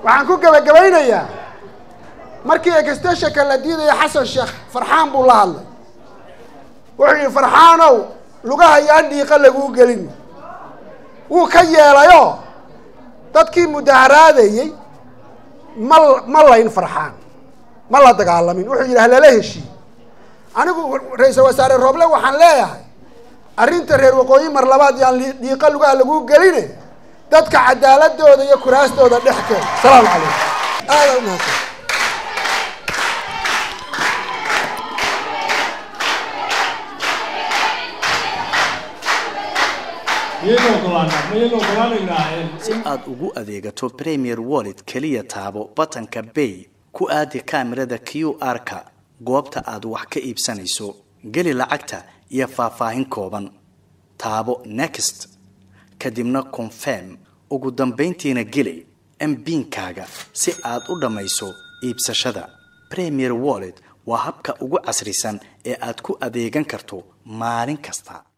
waxaan ku gebagabaynayaa markii extensionka la diidaya xasan sheekh farxaan buu la hadlay wuxuu yidhi farxaanow lugaha yaan dhiiqa laguu gelin wuu ka yeelayoo dadkii mudaharaadayey ma ma layn farxaan ma la dagaalamin wuxuu yidhi halala heshii anigu ra-iisal wasaare rooble waxaan leeyahay arrinta reer waqooyi mar labaad yaan dhiiqa lugaha laguu geline dadka cadaaladooda iyo kuraastooda dhex keen asalaamu calaykum aada umahadsan si aad ugu adeegato premier wallet keliya taabo batanka bay ku aadi kaamirada q r-ka goobta aad wax ka iibsanayso geli lacagta iyo faahfaahin kooban taabo next kadibna confirm ugu dambayntiina geli mbiinkaaga si aad u dhammayso iibsashada premier wallet waa habka ugu casrisan ee aad ku adeegan karto maalin kasta